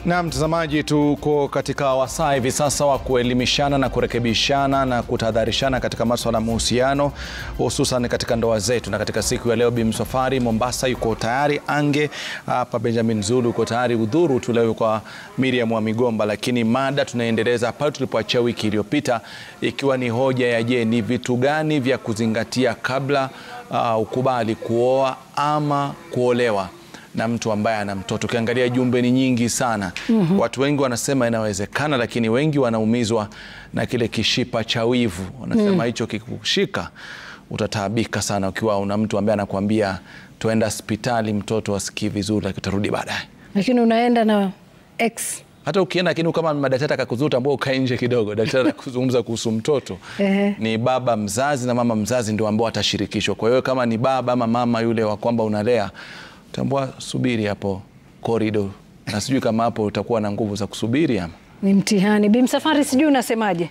Na mtazamaji, tuko katika wasaa hivi sasa wa kuelimishana na kurekebishana na kutahadharishana katika maswala ya mahusiano, hususan katika ndoa zetu. Na katika siku ya leo, Bi Msafwari Mombasa yuko tayari, Ange hapa Benjamin Zulu yuko tayari, udhuru tu leo kwa Miriam wa Migomba, lakini mada tunaendeleza pale tulipoachia wiki iliyopita, ikiwa ni hoja ya je, ni vitu gani vya kuzingatia kabla uh, ukubali kuoa ama kuolewa na mtu ambaye ana mtoto. Ukiangalia jumbe ni nyingi sana. mm -hmm. Watu wengi wanasema inawezekana, lakini wengi wanaumizwa na kile kishipa cha wivu. Wanasema hicho mm. kikushika utataabika sana, ukiwa una mtu ambaye anakuambia tuenda hospitali, mtoto asikii vizuri, lakini utarudi baadaye, lakini unaenda na ex hata ukienda lakini kama madaktari akakuzuta ambao ukae nje kidogo, daktari akuzungumza kuhusu mtoto ni baba mzazi na mama mzazi ndio ambao atashirikishwa. Kwa hiyo kama ni baba ama mama yule wa kwamba unalea tambua, subiri hapo korido, na sijui kama hapo utakuwa na nguvu za kusubiri ama ni mtihani. Bi Msafwari, sijui unasemaje?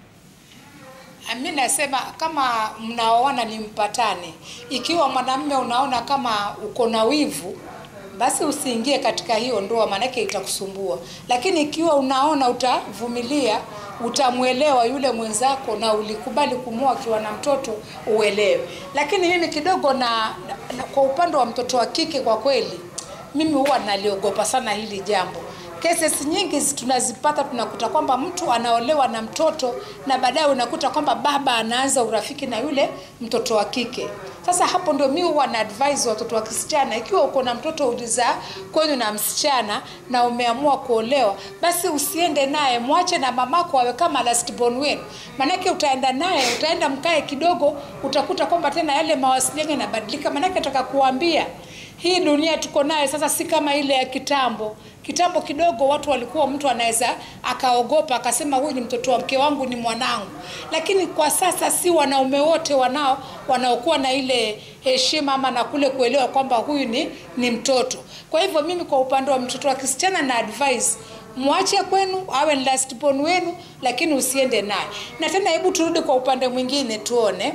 Mi nasema kama mnaoana ni mpatane. Ikiwa mwanamume unaona kama uko na wivu, basi usiingie katika hiyo ndoa, maanake itakusumbua. Lakini ikiwa unaona utavumilia, utamwelewa yule mwenzako na ulikubali kumwoa akiwa na mtoto, uelewe. Lakini mimi kidogo na, na kwa upande wa mtoto wa kike, kwa kweli mimi huwa naliogopa sana hili jambo. Cases nyingi tunazipata, tunakuta kwamba mtu anaolewa na mtoto na baadaye unakuta kwamba baba anaanza urafiki na yule mtoto wa kike. Sasa hapo ndio mimi huwa na advise watoto wa kisichana, ikiwa uko na mtoto ulizaa kwenu na msichana na umeamua kuolewa, basi usiende naye, mwache na mamako awe kama last born wenu. Maanake utaenda naye, utaenda mkae kidogo, utakuta kwamba tena yale mawasiliano yanabadilika. Maanake nataka kuambia hii dunia tuko nayo sasa si kama ile ya kitambo. Kitambo kidogo watu walikuwa, mtu anaweza akaogopa akasema huyu ni mtoto wa mke wangu, ni mwanangu. Lakini kwa sasa si wanaume wote wanao wanaokuwa na ile heshima ama na kule kuelewa kwamba huyu ni, ni mtoto. Kwa hivyo mimi kwa upande wa mtoto wa kisichana na advise mwache kwenu awe ni last born wenu, lakini usiende naye. Na tena hebu turudi kwa upande mwingine tuone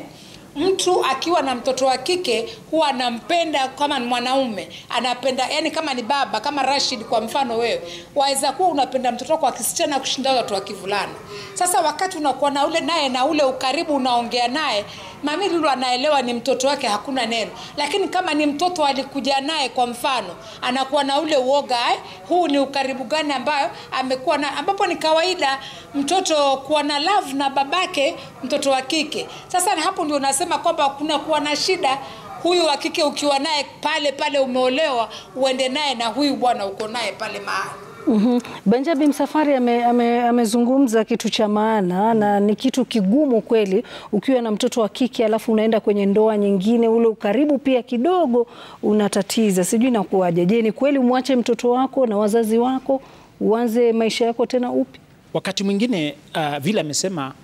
mtu akiwa na mtoto wa kike huwa anampenda kama ni mwanaume anapenda, yani kama ni baba, kama Rashid kwa mfano, wewe waweza kuwa unapenda mtoto wako wa kisichana kushinda watu wa kivulana. Sasa wakati unakuwa na ule naye na ule ukaribu, unaongea naye mami Lulu anaelewa ni mtoto wake, hakuna neno. Lakini kama ni mtoto alikuja naye, kwa mfano, anakuwa na ule uoga eh, huu ni ukaribu gani ambayo amekuwa na, ambapo ni kawaida mtoto kuwa na love na babake mtoto wa kike. Sasa hapo ndio nasema kwamba kuna kuwa na shida huyu wa kike ukiwa naye pale pale, umeolewa uende naye na huyu bwana uko naye pale mahali Mm -hmm. Benjamin Msafwari amezungumza ame, ame kitu cha maana na ni kitu kigumu kweli, ukiwa na mtoto wa kike alafu unaenda kwenye ndoa nyingine, ule ukaribu pia kidogo unatatiza. Sijui nakuwaje. Je, ni kweli umwache mtoto wako na wazazi wako uanze maisha yako tena upya? Wakati mwingine uh, vile amesema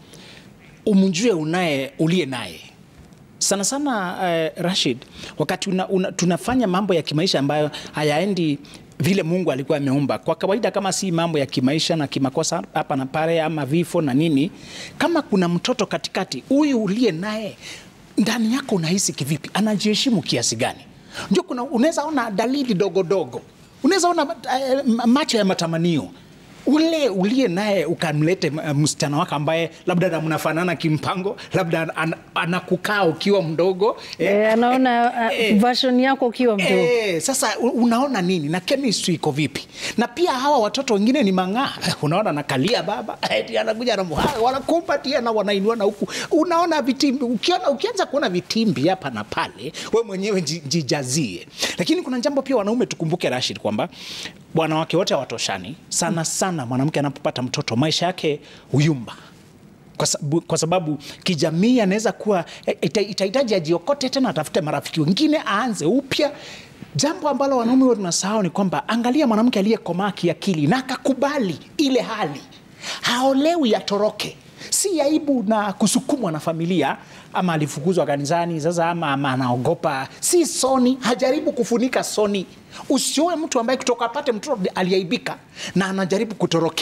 umjue unaye uliye naye sana sana. Uh, Rashid, wakati una, una, tunafanya mambo ya kimaisha ambayo hayaendi vile Mungu alikuwa ameumba. Kwa kawaida, kama si mambo ya kimaisha na kimakosa hapa na pale ama vifo na nini, kama kuna mtoto katikati, huyu uliye naye ndani yako unahisi kivipi? Anajiheshimu kiasi gani? Ndio kuna unaweza ona dalili dogo dogo, unaweza ona uh, macho ya matamanio ule uliye naye ukamlete msichana wako ambaye labda na mnafanana kimpango, labda an, anakukaa ukiwa mdogo e, anaona uh, e, version yako ukiwa mdogo e, sasa unaona nini na chemistry iko vipi? Na pia hawa watoto wengine ni mang'aa, unaona nakalia baba anakuja na wanakumbatia na wanainua na huku, unaona vitimbi. Ukiona ukianza kuona vitimbi hapa na pale, we mwenyewe jijazie. Lakini kuna jambo pia wanaume tukumbuke, Rashid, kwamba wanawake wote hawatoshani sana sana. Mwanamke anapopata mtoto maisha yake huyumba, kwa sababu, kwa sababu kijamii anaweza kuwa itahitaji ajiokote tena, atafute marafiki wengine, aanze upya. Jambo ambalo wanaume wote tunasahau ni kwamba, angalia mwanamke aliyekomaa kiakili na akakubali ile hali, haolewi atoroke si aibu na kusukumwa na familia ama alifukuzwa kanisani sasa, ama, ama anaogopa, si soni. Hajaribu kufunika soni. Usioe mtu ambaye kutoka apate mtoto aliaibika na anajaribu kutorokea.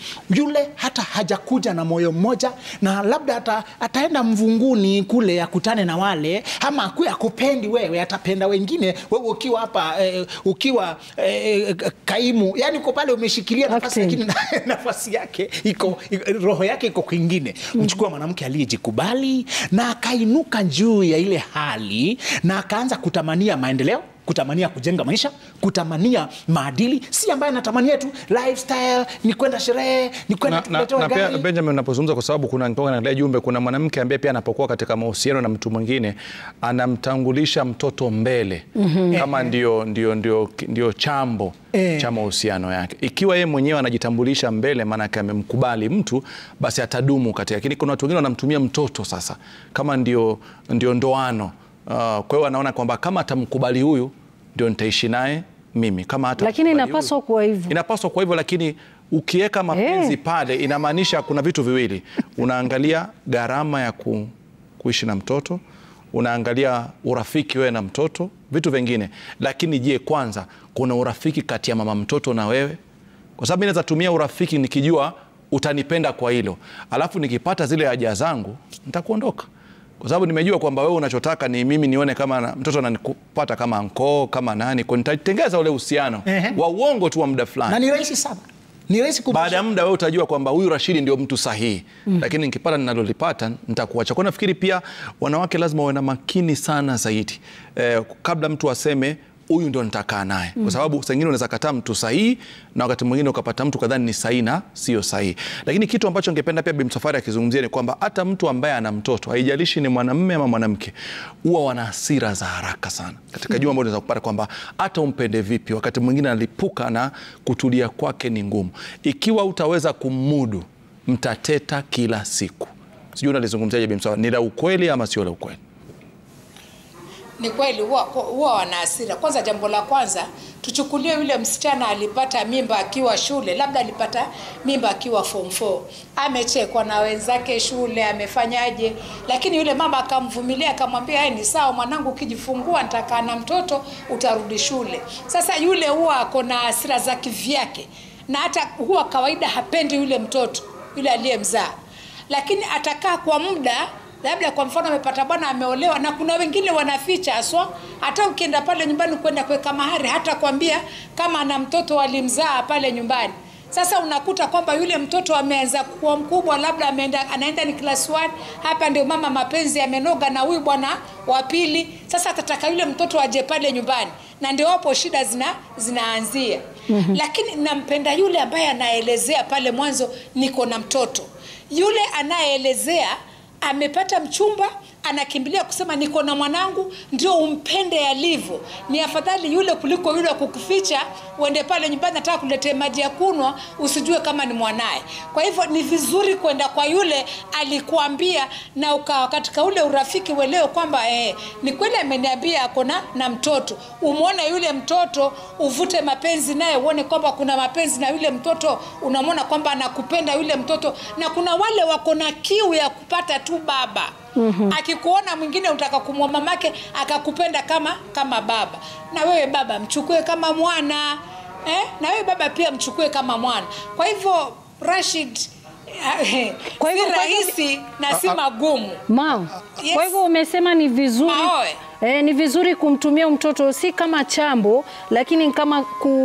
yule hata hajakuja na moyo mmoja na labda ata, ataenda mvunguni kule akutane na wale ama akue akupendi wewe atapenda wengine wewe ukiwa hapa eh, ukiwa eh, kaimu yani uko pale umeshikilia nafasi Acting. lakini nafasi yake iko iko- roho yake iko kwingine mchukua mwanamke aliyejikubali na akainuka juu ya ile hali na akaanza kutamania maendeleo kutamania kujenga maisha kutamania maadili si ambaye anatamania tu lifestyle ni kwenda sherehe ni kwenda na, na, tuletewe na pia gari Benjamin unapozungumza kwa sababu kuna nitoka naangalia jumbe, kuna mwanamke ambaye pia anapokuwa katika mahusiano na mtu mwingine anamtangulisha mtoto mbele kama ndio, ndio, ndio, ndio chambo Eh. cha mahusiano yake. Ikiwa yeye mwenyewe anajitambulisha mbele, maanake amemkubali mtu, basi atadumu katika. Lakini kuna watu wengine wanamtumia mtoto sasa kama ndio, ndio ndoano. Uh, kwa hiyo anaona kwamba kama atamkubali huyu ndio nitaishi naye mimi, kama hata Lakini inapaswa kuwa hivyo. inapaswa kwa hivyo, lakini ukiweka mapenzi Eh. pale inamaanisha kuna vitu viwili, unaangalia gharama ya ku, kuishi na mtoto, unaangalia urafiki wewe na mtoto, vitu vingine. Lakini je, kwanza kuna urafiki kati ya mama mtoto na wewe? Kwa sababu mimi naweza tumia urafiki nikijua utanipenda kwa hilo, alafu nikipata zile haja zangu nitakuondoka kwa sababu nimejua kwamba wewe unachotaka ni mimi nione kama na, mtoto ananikupata kama ankoo kama nani, kwa nitatengeza ule uhusiano Ehe. wa uongo tu wa muda na fulani. ni rahisi sana ni rahisi kubadilisha. Baada ya muda wewe utajua kwamba huyu Rashidi ndio mtu sahihi, lakini nikipata ninalolipata nitakuacha. Kwa nafikiri pia wanawake lazima wawe na makini sana zaidi eh, kabla mtu aseme huyu ndio nitakaa naye, kwa sababu saa ingine unaweza kataa mtu sahihi na wakati mwingine ukapata mtu kadhani ni sahihi na sio sahihi. Lakini kitu ambacho ningependa pia Bi Msafwari akizungumzia ni kwamba hata mtu ambaye ana mtoto, haijalishi ni mwanamume ama mwanamke, huwa wana hasira za haraka sana katika jumba ambalo unaweza kupata kwamba hata umpende vipi, wakati mwingine analipuka na kutulia kwake ni ngumu. Ikiwa utaweza kumudu, mtateta kila siku. Sijui unalizungumziaje Bi Msafwari, ni la ukweli ama sio la ukweli? Ni kweli huwa huwa wana hasira. Kwanza, jambo la kwanza tuchukulie yule msichana alipata mimba akiwa shule, labda alipata mimba akiwa form 4, amechekwa na wenzake shule, amefanyaje, lakini yule mama akamvumilia, akamwambia "Eh, ni sawa mwanangu, ukijifungua nitakaa na mtoto, utarudi shule. Sasa yule huwa ako na hasira za kivyake, na hata huwa kawaida hapendi yule mtoto yule aliyemzaa, lakini atakaa kwa muda labda kwa mfano amepata bwana ameolewa, na kuna wengine wanaficha haswa. Hata ukienda pale nyumbani kwenda kuweka mahari, hata kwambia kama ana mtoto walimzaa pale nyumbani. Sasa unakuta kwamba yule mtoto ameanza kuwa mkubwa, labda ameenda anaenda ni class 1 hapa ndio mama mapenzi yamenoga na huyu bwana wa pili. Sasa atataka yule mtoto aje pale nyumbani, na ndio hapo shida zina zinaanzia. Lakini nampenda yule ambaye anaelezea pale mwanzo, niko na mtoto. Yule anayeelezea amepata mchumba anakimbilia kusema niko na mwanangu, ndio umpende alivyo. Ni afadhali yule kuliko yule wa kukuficha, uende pale nyumbani, nataka kuletea maji ya kunwa, usijue kama ni mwanaye. Kwa hivyo ni vizuri kwenda kwa yule alikuambia, na ukawa katika ule urafiki, uelewe kwamba eh, ni kweli ameniambia ako na na mtoto. Umwone yule mtoto, uvute mapenzi naye, uone kwamba kuna mapenzi na yule mtoto, unamwona kwamba anakupenda yule mtoto, na kuna wale wako na kiu ya kupata tu baba Mm-hmm. Akikuona mwingine utaka kumwa mamake akakupenda kama kama baba, na wewe baba mchukue kama mwana eh? Na wewe baba pia mchukue kama mwana. Kwa hivyo Rashid, eh, Kwa hivyo- si kwa hivyo- rahisi na si magumu. Mam, Yes. kwa hivyo umesema ni vizuri Maoe. eh, ni vizuri kumtumia mtoto si kama chambo, lakini kama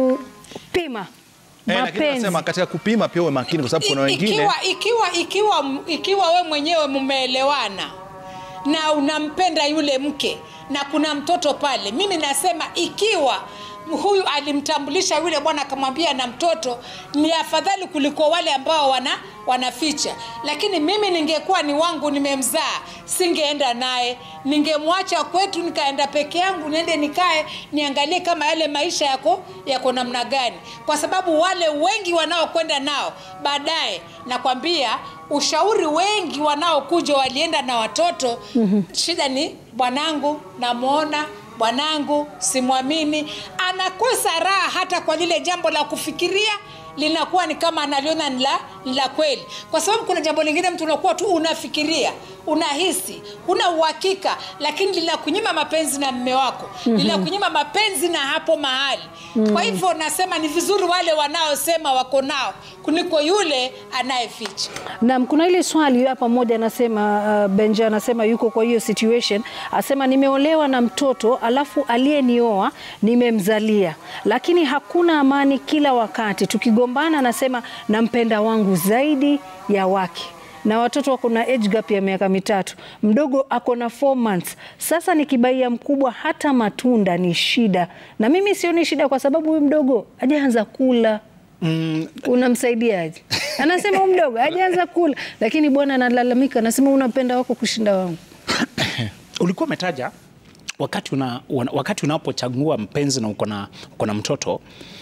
kupima Eh, lakini mapenzi. nasema katika kupima pia uwe makini, kwa sababu kuna wengine ikiwa ikiwa ikiwa ikiwa we mwenyewe mmeelewana na unampenda yule mke na kuna mtoto pale, mimi nasema ikiwa huyu alimtambulisha yule bwana akamwambia na mtoto, ni afadhali kuliko wale ambao wana wanaficha. Lakini mimi ningekuwa ni wangu nimemzaa, singeenda naye, ningemwacha kwetu, nikaenda peke yangu, niende nikae niangalie kama yale maisha yako yako namna gani, kwa sababu wale wengi wanaokwenda nao baadaye, nakwambia ushauri wengi wanaokuja walienda na watoto mm-hmm. Shida ni bwanangu, namwona bwanangu, simwamini, anakosa raha hata kwa lile jambo la kufikiria linakuwa ni kama analiona ni la ni la kweli, kwa sababu kuna jambo lingine mtu unakuwa tu unafikiria unahisi huna uhakika lakini linakunyima mapenzi na mme wako mm-hmm. linakunyima mapenzi na hapo mahali mm-hmm. kwa hivyo nasema ni vizuri wale wanaosema wako nao kuliko yule anayeficha Naam, kuna ile swali hapa moja anasema uh, Benja anasema yuko kwa hiyo situation, asema nimeolewa na mtoto alafu aliyenioa nimemzalia, lakini hakuna amani kila wakati. Tukigombana anasema nampenda wangu zaidi ya wake na watoto wako na age gap ya miaka mitatu, mdogo ako na 4 months. Sasa nikibaia mkubwa hata matunda ni shida, na mimi sioni shida kwa sababu huyu mdogo hajaanza kula Mm, unamsaidiaje? Anasema huyu mdogo hajaanza kula, lakini bwana analalamika, anasema unapenda wako kushinda wangu. ulikuwa umetaja wakati una, una, wakati unapochagua mpenzi na uko na uko na mtoto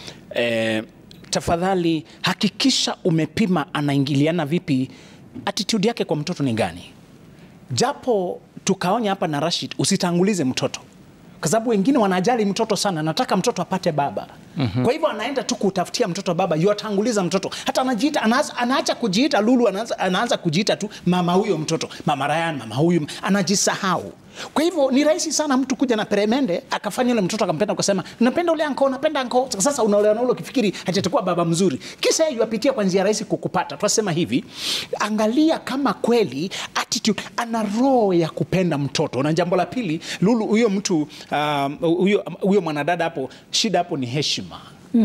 eh, tafadhali hakikisha umepima anaingiliana vipi, attitude yake kwa mtoto ni gani, japo tukaonya hapa na Rashid, usitangulize mtoto kwa sababu wengine wanajali mtoto sana, nataka mtoto apate baba. Kwa hivyo anaenda tu kutafutia mtoto baba, yuatanguliza mtoto, hata anajiita anaanza, anaacha kujiita Lulu, anaanza, anaanza kujiita tu mama huyo mtoto, mama Ryan, mama huyu, anajisahau. Kwa hivyo ni rahisi sana mtu kuja na peremende akafanya yule mtoto akampenda, ukasema napenda ule anko, napenda anko. Sasa unaolewa na ule ukifikiri hatakuwa baba mzuri, kisha yeye yuapitia kwa njia rahisi kukupata. Tunasema hivi, angalia kama kweli attitude, ana roho ya kupenda mtoto. Na jambo la pili, Lulu, huyo mtu um, huyo huyo mwanadada hapo, shida hapo ni heshima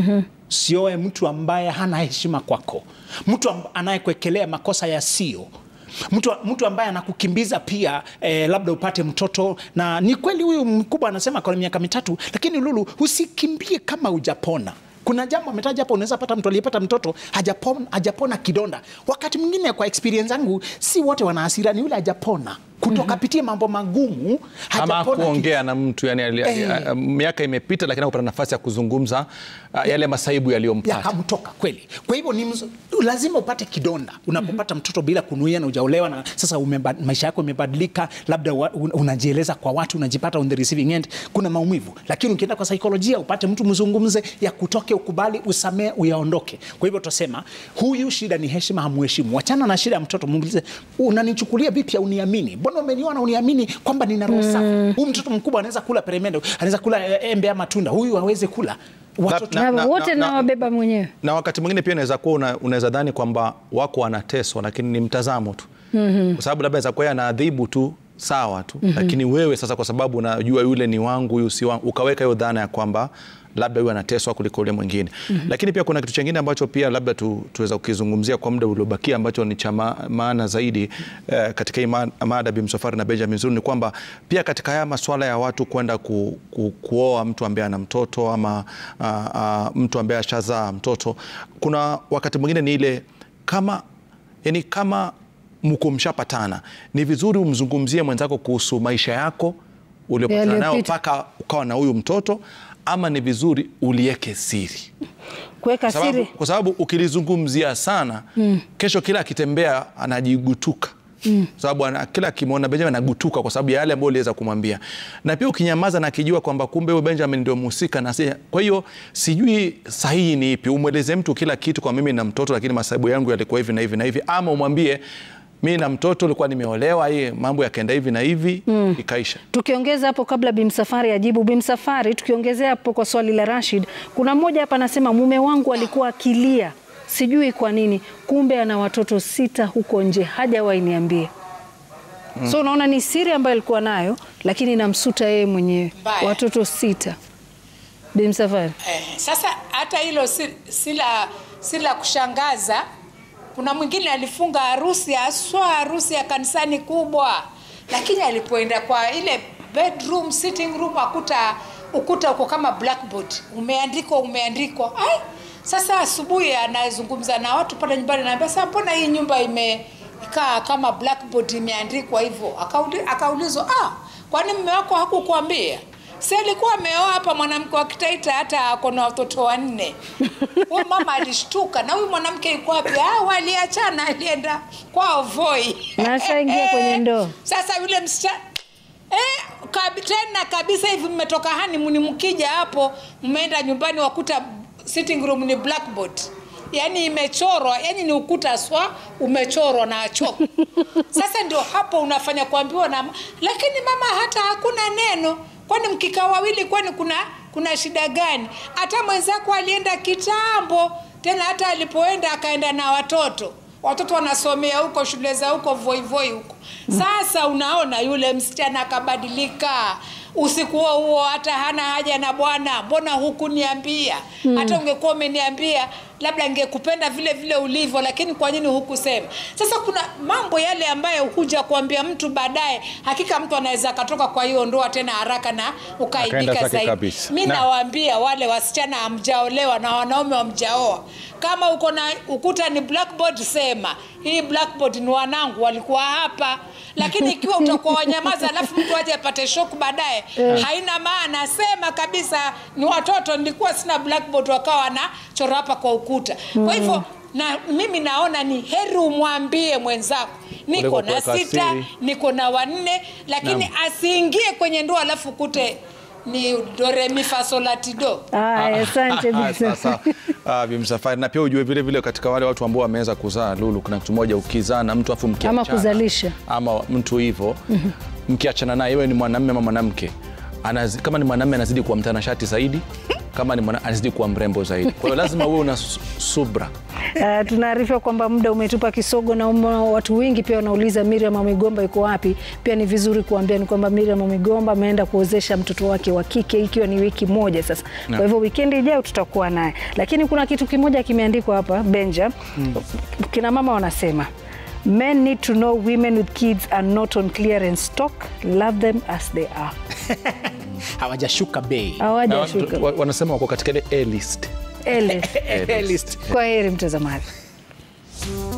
sioe mtu ambaye hana heshima kwako, mtu amb- anayekuekelea makosa yasiyo mtu, mtu ambaye anakukimbiza pia eh, labda upate mtoto. Na ni kweli huyu mkubwa anasema kwa miaka mitatu, lakini Lulu, usikimbie kama hujapona. Kuna jambo ametaja hapo, unaweza pata mtu aliyepata mtoto hajapona, hajapona kidonda. Wakati mwingine kwa experience yangu, si wote wana hasira, ni yule hajapona kutoka pitia mambo magumu, ama hajapona ki- kuongea na mtu yani, ali- ali- Eh. miaka imepita, lakini akupata nafasi ya kuzungumza uh, yale masaibu yaliyompata. yakamtoka kweli. Kwa hivyo ni mz... lazima upate kidonda unapopata mtoto bila kunuia na ujaolewa, na sasa umeba... maisha yako imebadilika, labda wa... un- unajieleza kwa watu, unajipata on the receiving end, kuna maumivu. Lakini ukienda kwa saikolojia, upate mtu mzungumze, ya kutoke, ukubali, usamee, uyaondoke. Kwa hivyo tutasema huyu shida ni heshima, hamuheshimu. Wachana na shida ya mtoto, muulize unanichukulia vipi au uniamini? Mbona umeniona uniamini kwamba nina roho safi? Huyu mtoto mkubwa anaweza kula peremende, anaweza kula eh, embe ama tunda, huyu hawezi kula watoto Na- Na wote na- nawabeba mwenyewe. na wakati mwingine pia inaweza kuwa una, unaweza dhani kwamba wako wanateswa lakini ni mtazamo tu mm-hmm. kwa sababu labda inaweza kuwa yeye anaadhibu tu sawa tu mm-hmm. lakini wewe sasa kwa sababu unajua yule ni wangu huyu si wangu ukaweka hiyo dhana ya kwamba labda huyu anateswa kuliko yule mwingine mm-hmm. lakini pia kuna kitu chingine ambacho pia labda tu, tuweza kukizungumzia kwa muda uliobakia ambacho ni cha ma- maana zaidi eh, katika hii ma- mada Bi Msafwari na Benjamin Zulu ni kwamba pia katika haya masuala ya watu kwenda ku, ku, kuoa mtu ambaye ana mtoto ama uh, uh, mtu ambaye ashazaa mtoto, kuna wakati mwingine ni ile kama yani kama mko mshapatana, ni vizuri umzungumzie mwenzako kuhusu maisha yako uliopatana nayo Yaliyopita. mpaka ukawa na huyu mtoto, ama ni vizuri ulieke siri Kuweka sababu, siri kwa sababu ukilizungumzia sana mm. kesho kila akitembea anajigutuka mm. sababu ana, kila akimwona Benjamin anagutuka kwa sababu ya yale ambayo uliweza kumwambia, na pia ukinyamaza na akijua kwamba kumbe huyo Benjamin ndio mhusika na si, kwa hiyo sijui sahihi ni ipi, umweleze mtu kila kitu, kwa mimi na mtoto, lakini masaibu yangu yalikuwa hivi na hivi na hivi, ama umwambie mi na mtoto ulikuwa nimeolewa, hii mambo yakaenda hivi na hivi mm. ikaisha. Tukiongeza hapo kabla Bimsafari ajibu, Bimsafari, tukiongezea hapo kwa swali la Rashid, kuna mmoja hapa anasema mume wangu alikuwa akilia, sijui kwa nini, kumbe ana watoto sita huko nje, hajawahi niambia. So unaona ni siri ambayo alikuwa nayo, lakini namsuta yeye mwenyewe, Mbaya. watoto sita. Bimsafari, Eh, sasa hata hilo si, si la si la kushangaza. Kuna mwingine alifunga harusi haswa harusi ya kanisani kubwa, lakini alipoenda kwa ile bedroom sitting room akuta ukuta uko kama blackboard umeandikwa umeandikwa. Ai, sasa asubuhi anazungumza na watu pale nyumbani, naambia sasa, mbona hii nyumba imekaa kama blackboard imeandikwa hivyo? Akauli- Akaulizwa, ah, kwani mume wako hakukuambia? si alikuwa ameoa hapa mwanamke wa Kitaita, hata ako na watoto wanne. Huyu mama alishtuka, na huyu mwanamke yuko wapi? Ah, waliachana, alienda kwao Voi Na ashaingia kwenye ndoa. Sasa yule msichana eh, kabi, tena kabisa hivi mmetoka honeymoon, mkija hapo mmeenda nyumbani wakuta sitting room ni blackboard yani imechorwa yani ni ukuta swa umechorwa na choko sasa ndio hapo unafanya kuambiwa na lakini mama hata hakuna neno kwani mkikaa wawili kwani kuna kuna shida gani hata mwenzako alienda kitambo tena hata alipoenda akaenda na watoto watoto wanasomea huko shule za huko voivoi huko sasa unaona yule msichana akabadilika usiku huo huo hata hana haja na bwana mbona hukuniambia hata ungekuwa umeniambia labda ngekupenda vile vile ulivyo lakini kwa nini hukusema sasa kuna mambo yale ambayo huja kuambia mtu baadaye hakika mtu anaweza akatoka kwa hiyo ndoa tena haraka na Akaenda ukaibika zake zaidi kabisa. mi Na- nawaambia wale wasichana hamjaolewa na wanaume hamjaoa kama uko na ukuta ni blackboard sema hii blackboard ni wanangu walikuwa hapa lakini ikiwa utakuwa wanyamaza alafu mtu aje apate shoku baadaye haina maana sema kabisa ni watoto nilikuwa sina blackboard wakawa wanachora hapa kwa ukuta kwa hivyo na mimi naona ni heri umwambie mwenzako niko Kuliko na kuweka sita siri. niko na wanne lakini Naam. asiingie kwenye ndoa alafu kute ni doremifasolatido Aya, asante Bi Sasa Msafwari. ah, Bi Msafwari, na pia ujue vile vile katika wale watu ambao wameweza kuzaa Lulu, kuna kitu moja, ukizaa na mtu afu mkiachana Ama kuzalisha. ama mtu hivyo mkiachana naye, iwe ni mwanamume ama mwanamke, anazi- kama ni mwanamume anazidi kuwa mtanashati zaidi, kama ni mwana, anazidi kuwa mrembo zaidi. Kwa hiyo lazima uwe una su- subra. Uh, tunaarifiwa kwamba muda umetupa kisogo na umo, watu wengi pia wanauliza Miriam wa Migomba iko wapi. Pia ni vizuri kuambia ni kwamba Miriam wa Migomba ameenda kuozesha mtoto wake wa kike ikiwa ni wiki moja sasa. Kwa hivyo wikendi ijayo tutakuwa naye, lakini kuna kitu kimoja kimeandikwa hapa Benja. Kina mama wanasema men need to know women with kids are not on clearance stock love them as they are. hawajashuka bei Na Hawajashuka wa- wanasema wako katika ile A list. ele. List. Kwa heri mtazamaji.